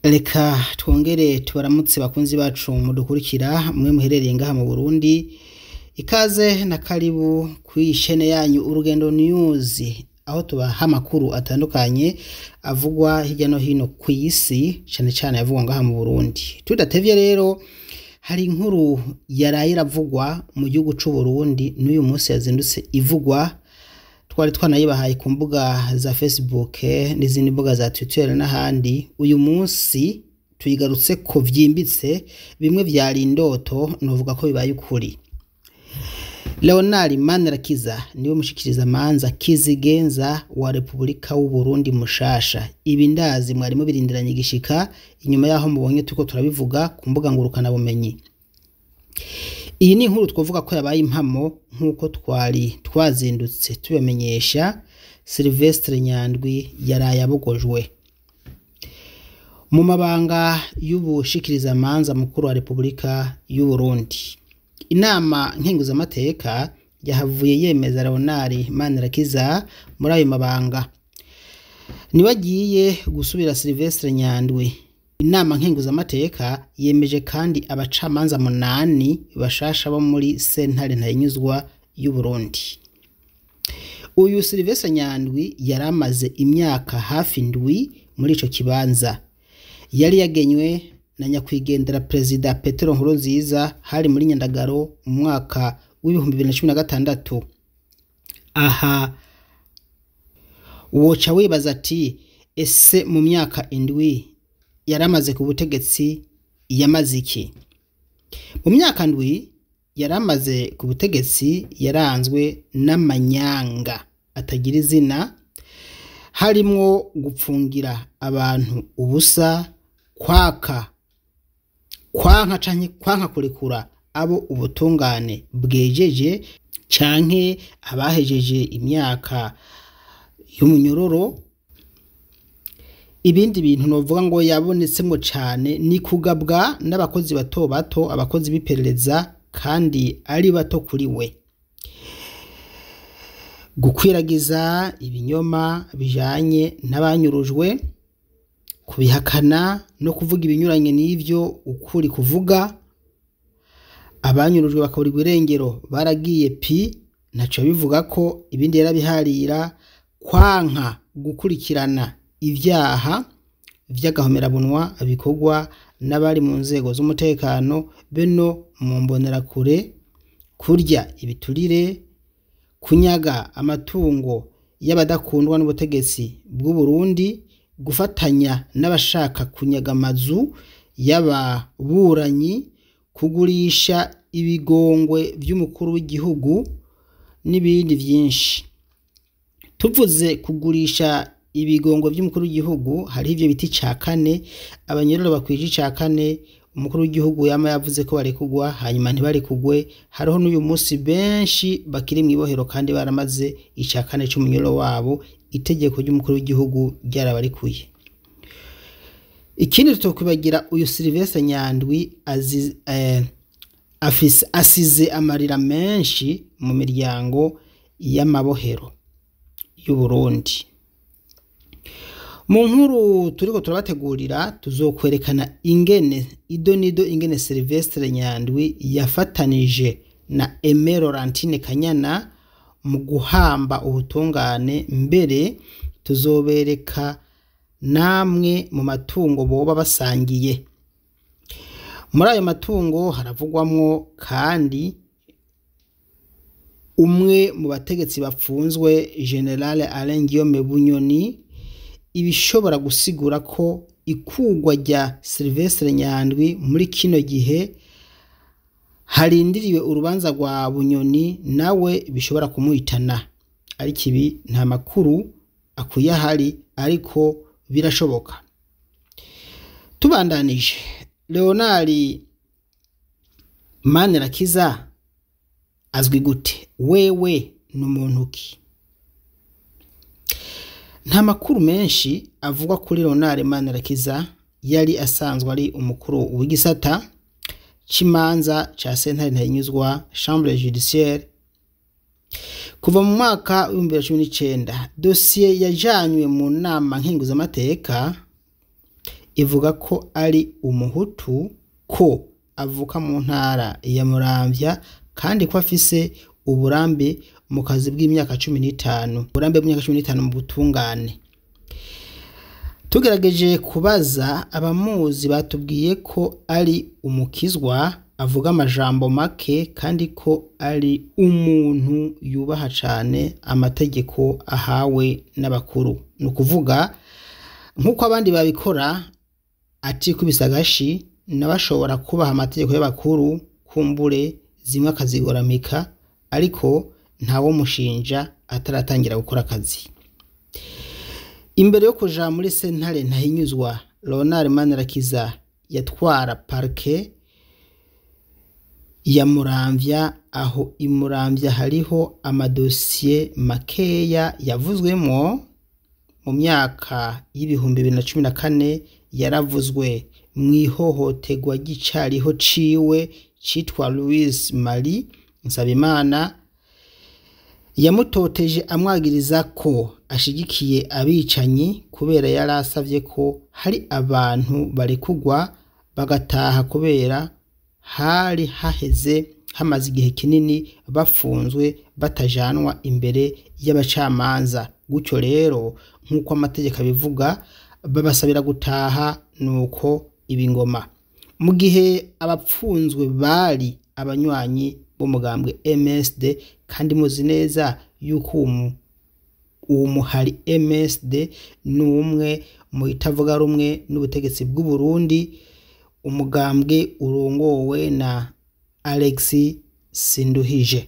reka twongere tubaramutse bakunzi bacu mudukurikira mwe muherereye ngaha mu burundi ikaze na karibu kw'ishene yanyu urugendo news aho tubaha amakuru atandukanye avugwa hirya no hino ku isi cane cane avugwa ngaha mu burundi tudatevye rero hari inkuru yaraye iravugwa mu gihugu c'uburundi n'uyu munsi yazindutse ivugwa twari twanayibahaye ku mbuga za facebook n'izindi mbuga za twitter n'ahandi uyu munsi tuyigarutse ko vyimbitse bimwe vyari indoto novuga ko bibaye ukuri leonard manirakiza niwe mushikiriza manza kizigenza wa repubulika w'uburundi mushasha ibi ndazi mwari mubirindiranye igishika inyuma yaho mubonye turiko turabivuga ku mbuga ngurukana bumenyi iyi ni inkuru twavuga ko yabaye impamo nk'uko twari twazindutse tubamenyesha silvestre nyandwi yaraye abogojwe mu mabanga y'ubushikirizamanza mukuru wa repubulika y'uburundi inama nkenguzamateka yahavuye yemeza leonard manirakiza muri ayo mabanga niwe agiye gusubira silvestre nyandwi inama nkenguzamateka yemeje kandi abacamanza munani bashasha bo muri sentare ntayinyuzwa y'uburundi uyu silvestre nyandwi yari amaze imyaka hafi ndwi muri ico kibanza yari yagenywe na nyakwigendera perezida petero nkurunziza hari muri nyandagaro mu mwaka w'ibihumbi bibiri na cumi na gatandatu aha woca wibaza ati ese mu myaka indwi yari amaze ku butegetsi yamaze iki mu myaka ndwi yari amaze ku butegetsi yaranzwe n'amanyanga atagira izina harimwo gupfungira abantu ubusa kwaka kwanka canke kwanka kurekura abo ubutungane bwejeje canke abahejeje imyaka y'umunyororo ibindi bintu novuga ngo yabonetsemwo cane ni kugabwa n'abakozi bato bato abakozi b'iperereza kandi ari bato kuri we gukwiragiza ibinyoma bijanye n'abanyurujwe kubihakana no kuvuga ibinyuranye n'ivyo ukuri kuvuga abanyurujwe bakaburirwa irengero baragiye pi ntaco bivuga ko ibindi yarabiharira kwanka gukurikirana ivyaha vy'agahomerabunwa bikorwa n'abari mu nzego z'umutekano beno mu mbonerakure kurya ibiturire kunyaga amatungo y'abadakundwa n'ubutegetsi bw'u Burundi gufatanya n'abashaka kunyaga amazu y'ababuranyi kugurisha ibigongwe vy'umukuru w'igihugu n'ibindi vyinshi tuvuze kugurisha ibigongo vy'umukuru w'igihugu hariho ivyo biti ca kane abanyororo bakwije ica kane umukuru w'igihugu yama yavuze ko barekugwa hanyuma ntibarekugwe hariho n'uyu munsi benshi bakiri mw'ibohero kandi baramaze ica kane c'umunyororo wabo itegeko ry'umukuru w'igihugu ryarabarikuye ikindi tutokwibagira uyu silvestre nyandwi aziz, eh, afise asize amarira menshi mu miryango y'amabohero y'uburundi mu nkuru turiko turabategurira tuzokwerekana ingene ido nido ingene silvestre nyandwi yafatanije na Aime Laurentine Kanyana mu guhamba ubutungane mbere tuzobereka namwe mu matungo boba basangiye muri ayo matungo haravugwamwo kandi umwe mu bategetsi bapfunzwe general Alain Guillaume Bunyoni ibishobora gusigura ko ikugwa rya Sylvestre Nyandwi muri kino gihe harindiriwe urubanza rwa Bunyoni nawe bishobora kumuhitana ariko ibi nta makuru akwiye ahari ariko birashoboka tubandanije Leonard Manirakiza azwi gute wewe ni umuntu ki nta makuru menshi avugwa kuri Leonard Manirakiza yari asanzwe ari umukuru w'igisata c'imanza ca sentare ntayinyuzwa chambre judiciaire kuva mu mwaka w'ibihumbi bibiri na cumi n'icenda dosiye yajanywe mu nama nkenguzamateka ivuga ko ari umuhutu ko avuka mu ntara ya muramvya kandi ko afise uburambe mu kazi bw'imyaka cumi n'itanu uburambe bw'imyaka cumi n'itanu mu butungane tugerageje kubaza abamuzi batubwiye ko ari umukizwa avuga amajambo make kandi ko ari umuntu yubaha cane amategeko ahawe n'abakuru ni ukuvuga nk'uko abandi babikora atikubise agashi nawe ashobora kubaha amategeko y'abakuru kumbure zimwe akazigoramika ariko ntawomushinja ataratangira gukora akazi imbere yo kuja muri sentare ntahinyuzwa Leonard Manirakiza yatwara parke ya Muramvya aho i Muramvya hariho amadosiye makeya yavuzwemwo mu myaka y'ibihumbi bibiri na cumi na kane yaravuzwe mw'ihohoterwa ry'icariho ciwe citwa Louise Marie Nsabimana yamutoteje amwagiriza ko ashigikiye abicanyi kubera yari asavye ko hari abantu barekugwa bagataha kubera hari haheze hamaze igihe kinini bafunzwe batajanwa imbere y'abacamanza gutyo rero nk'uko amategeko abivuga babasabira gutaha nuko ibingoma mu gihe abapfunzwe bari abanywanyi b'umugambwe MSD kandi muzi neza yuko uwo muhari MSD ni umwe mu itavuga rumwe n'ubutegetsi bw'u Burundi umugambwe urongowe na Alex Sinduhije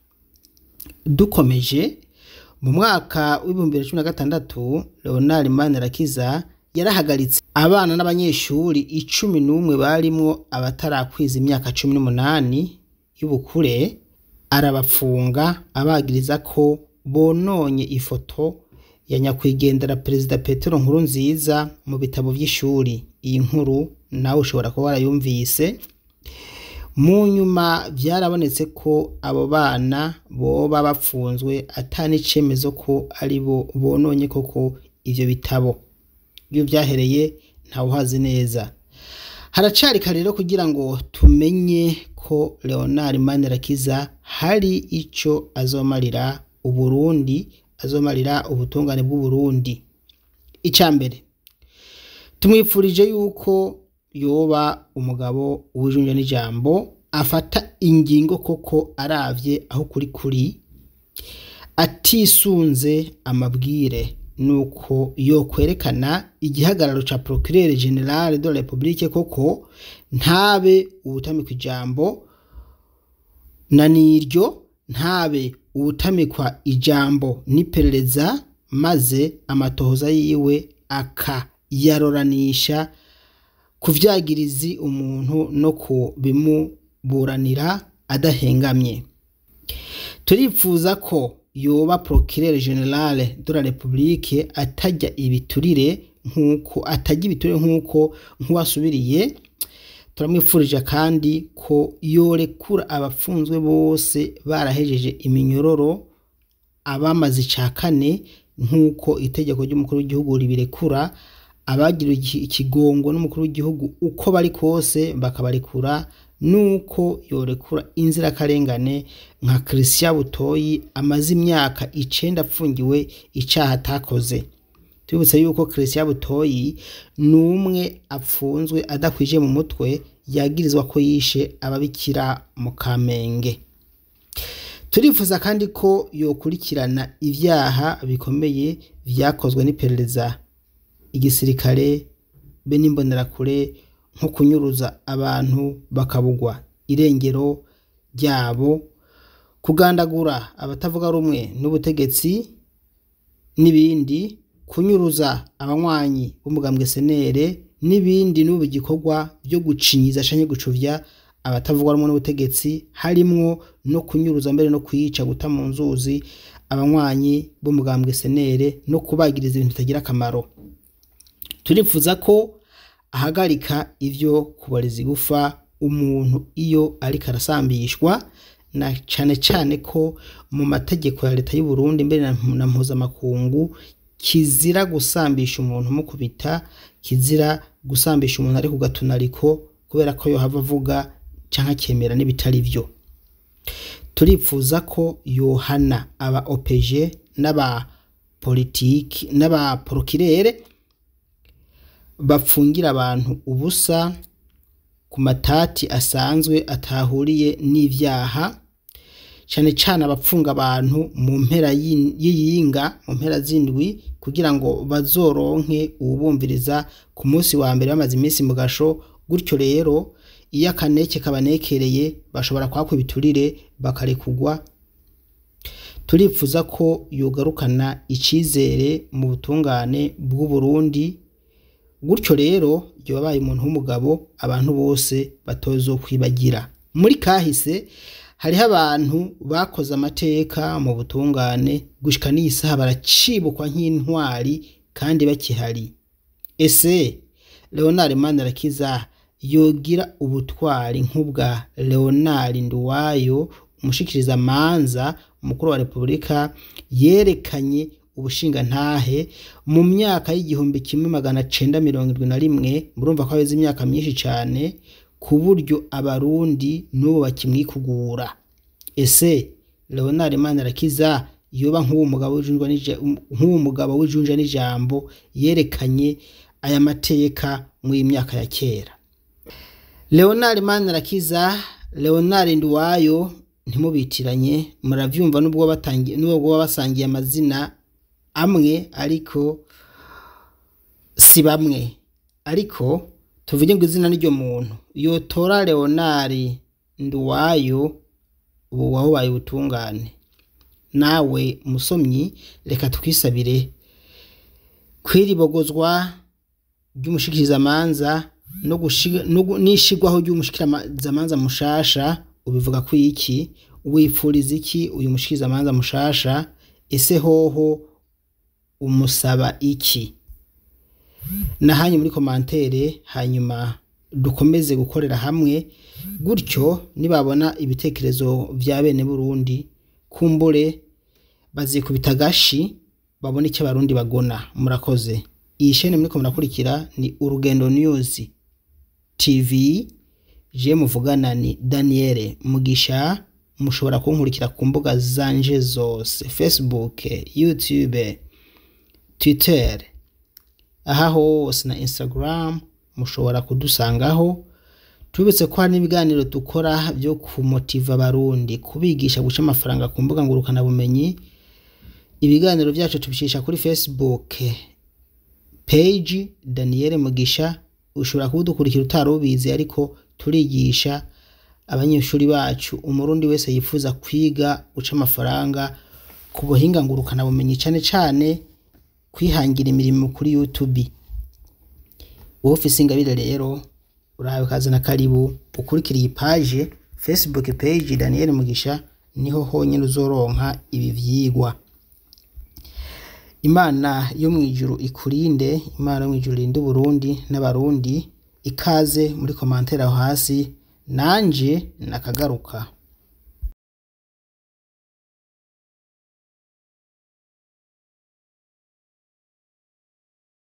dukomeje mu mwaka w'ibihumbi bibiri na cumi na gatandatu Leonard Manirakiza yarahagaritse abana n'abanyeshuri icumi n'umwe barimwo abatarakwiza imyaka cumi n'umunani y'ubukure arabapfunga abagiriza ko bononye ifoto ya nyakwigendera perezida Petero nkuru nziza mu bitabo vy'ishuri iyi nkuru nawe ushobora kuba warayumvise mu nyuma vyarabonetse ko abo bana boba bapfunzwe ata n'icemezo ko ari bo bononye koko ivyo bitabo iyo vyahereye ntawuhazi neza haracari kare rero kugira ngo tumenye ko Leonard Manirakiza hari ico azomarira Uburundi azomarira ubutungane bw'Uburundi ica mbere tumwipfurije yuko yoba umugabo w'ijunja n'ijambo afata ingingo koko aravye aho kuri kuri atisunze amabwire nuko yo kwerekana igihagararo ca procureur general de la republique koko ntabe ubutamikwa ijambo na niryo ntabe ubutamikwa ijambo n'iperereza maze amatohoza yiwe akayaroranisha ku vyagirizi umuntu no ku bimuburanira adahengamye turipfuza ko yoba procureur general de la republique atajya ibiturire nk'uko atajya ibiturire nk'uko nk'uwasubiriye turamwipfurije kandi ko yorekura abapfunzwe bose barahejeje iminyororo abamaze ica kane nk'uko itegeko ry'umukuru w'igihugu ribirekura abagira ikigongo n'umukuru w'igihugu uko bari kose bakabarekura nuko yorekura inzirakarengane nka Christian Butoyi amaze imyaka icenda apfungiwe icaha atakoze tubibutse yuko Christian Butoyi numwe apfunzwe adakwije mu mutwe yagirizwa ko yishe ababikira mu Kamenge turifuza kandi ko yokurikirana ivyaha bikomeye vyakozwe n'iperereza igisirikare be n'imbonerakure nko kunyuruza abantu bakabugwa irengero ryabo kugandagura abatavuga rumwe n'ubutegetsi n'ibindi kunyuruza abanywanyi b'umugambwe senere n'ibindi n'ubu gikorwa byo gucinyiza canke gucuvya abatavuga rumwe n'ubutegetsi harimwo no kunyuruza mbere no kwica guta mu nzuzi abanywanyi b'umugambwe senere no kubagiriza ibintu bitagira akamaro turifuza ko ahagarika ivyo kubareza igufa umuntu iyo ariko arasambishwa na cane cane ko mu mategeko ya leta y'u Burundi mbere na mpuzamakungu kizira gusambisha umuntu mukubita kizira gusambisha umuntu ari ku gatunariko kubera ko yohava avuga canke akemera n'ibitari vyo turipfuza ko yohana aba OPG n'aba politiki n'aba porokirere bapfungira abantu ubusa ku matati asanzwe atahuriye n'ivyaha cane cane abapfunga abantu mu mpera y'iyinga mu mpera z'indwi kugira ngo bazoronke uwubumviriza ku munsi wa mbere bamaze iminsi mu gasho gutyo rero iyo akaneke kabanekereye bashobora kwakwa ibiturire bakarekugwa turipfuza ko yogarukana icizere mu butungane bw'uburundi gutyo rero yobaye umuntu w'umugabo abantu bose batozokwibagira muri kahise hariho abantu bakoze amateka mu butungane gushika n'iyi saha baracibukwa nk'intwari kandi bakihari ese leonard manirakiza yogira ubutwari nk'ubwa leonard nduwayo umushikiriza amanza umukuru wa repubulika yerekanye ubushingantahe mu myaka y'igihumbi kimwe magana cenda mirongo irwi na rimwe murumva ko haheze imyaka myinshi cane ku buryo abarundi n'ubu bakimwikugura ese leonard manirakiza yoba nk'uwo mugabo w'ijunja n'ijambo yerekanye aya mateka mw'iyi myaka ya kera leonard manirakiza leonard nduwayo ntimubitiranye muravyumva nubwo baba basangiye amazina amwe ariko si bamwe ariko tuvuge ngo izina n'iryo muntu yotora leonard nduwayo ubu wahubaye ubutungane nawe musomyi reka twisabire kwiribogozwa ry'umushikirizamanza n'ishigwaho ry'umushikirizamanza mushasha ubivuga ko iki wipfuriza iki uyu mushikirizamanza mushasha ese hoho umusaba iki nahanyu muri komantere hanyuma dukomeze gukorera hamwe gutyo nibabona ibitekerezo vya bene burundi kumbure bazikubita agashi babone icyo abarundi bagona murakoze iyi shene muriko murakurikira ni urugendo news tv je muvugana ni daniel mugisha mushobora kunkurikira ku mbuga zanje zose facebook youtube twitter aha hose na instagram mushobora kudusangaho tubibutse ko hari n'ibiganiro dukora byo kumotiva abarundi kubigisha guca amafaranga ku mbuga ngurukanabumenyi ibiganiro byacu tubishisha kuri facebook page daniel mugisha ushobora kubudukurikira utari ubizi ariko turigisha abanyeshuri bacu umurundi wese yifuza kwiga guca amafaranga ku buhinga ngurukanabumenyi cyane cyane kwihangira imirimo kuri youtube wowe ufise ingabire rero urahawe kazi na karibu ukurikira iyi paje facebook page daniel mugisha niho honyine uzoronka ibi vyigwa imana yo mu ijuru ikurinde imana yo mu ijuru irinde uburundi n'abarundi ikaze muri komantere aho hasi nanje nakagaruka